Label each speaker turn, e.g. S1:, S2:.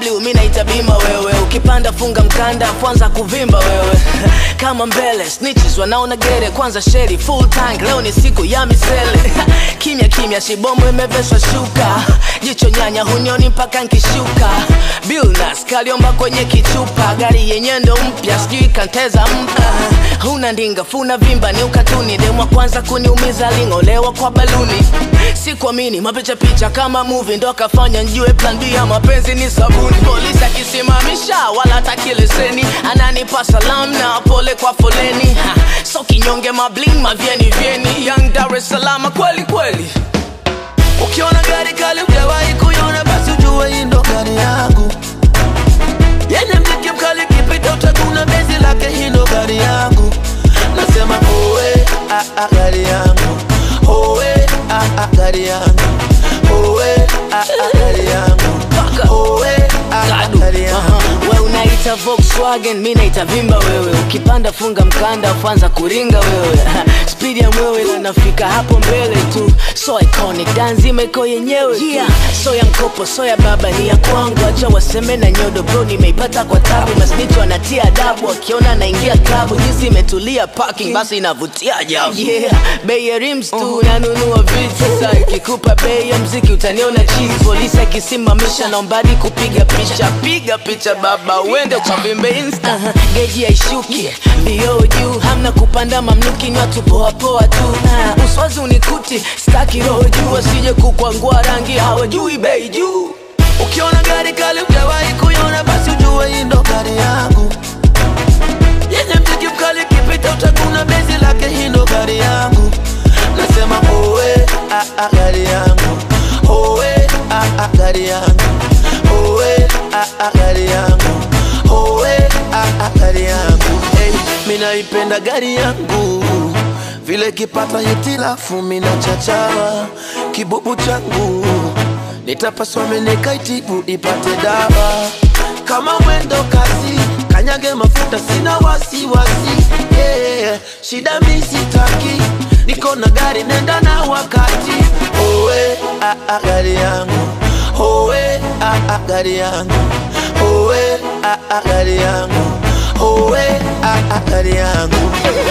S1: BMW mi naita bima wewe ukipanda funga mkanda kwanza kuvimba wewe kama mbele snitches wanaona gere kwanza sheri full tank leo ni siku ya misele kimya kimya shibomo imeveshwa shuka jicho nyanya hunioni mpaka nkishuka bilnas kaliomba kwenye kichupa gari yenye ndo mpya sijui kanteza mpa huna ndinga funa vimba ni ukatuni demwa kwanza kuniumiza ling'olewa kwa baluni sikuamini mapicha picha kama movie ndo akafanya njue plan B ya mapenzi ni sabuni polisi akisimamisha wala hataki leseni ananipa salam na pole kwa foleni ha, so kinyonge mabling mavyeni vyeni young Dar es Salaam kweli kweli
S2: Ukiona gari kali hujawahi kuiona, basi ujue hii ndo gari yangu yenye mziki mkali, kipita utaguna bezi lake, hii ndo gari yangu. Nasema owe ah, ah, gari yangu owe ah, ah, gari yangu owe ah, ah, gari yangu owe ah, ah,
S1: Gadu.
S2: gari yangu
S1: Aha. we unaita Volkswagen mi naita vimba wewe ukipanda funga mkanda ufanza kuringa wewe spidi ya mwewe na nafika hapo mbele tu so iconic danzima iko yenyewe yeah. so ya mkopo so ya baba ni ya kwangu acha waseme na nyodo bro nimeipata kwa tabu masnicho anatia adabu akiona naingia klabu jinsi imetulia parking basi inavutia ajabu yeah. bei ya rims tu nanunua vitu sasa ikikupa bei ya mziki utaniona chizi polisi akisimamisha naombadi kupiga picha piga picha baba uende ukavimbe insta uh-huh. geji haishuki mbio juu hamna kupanda mamluki ni watu poa poa tu uh, uswazi unikuti staki roho juu wasije kukwangua rangi hawajui bei juu
S2: Ukiona gari kali hujawahi kuiona, basi ujue hii ndo gari yangu yenye mziki mkali, kipita utaguna bezi lake, hii ndo gari yangu. Nasema owe ah, ah, gari yangu owe ah, ah, gari yangu owe ah, ah, gari yangu owe ah, ah, gari yangu hey, mi naipenda gari yangu vile kipata hitilafu mina chachawa kibubu changu nitapaswa menekaitibu ipate dawa kama mwendo kasi kanyage mafuta sina wasiwasi yeah. shida misitaki niko na gari nenda na wakati owe ah, ah, gari yangu owe ah, ah, gari yangu owe ah, ah, gari yangu owe ah, ah, gari yangu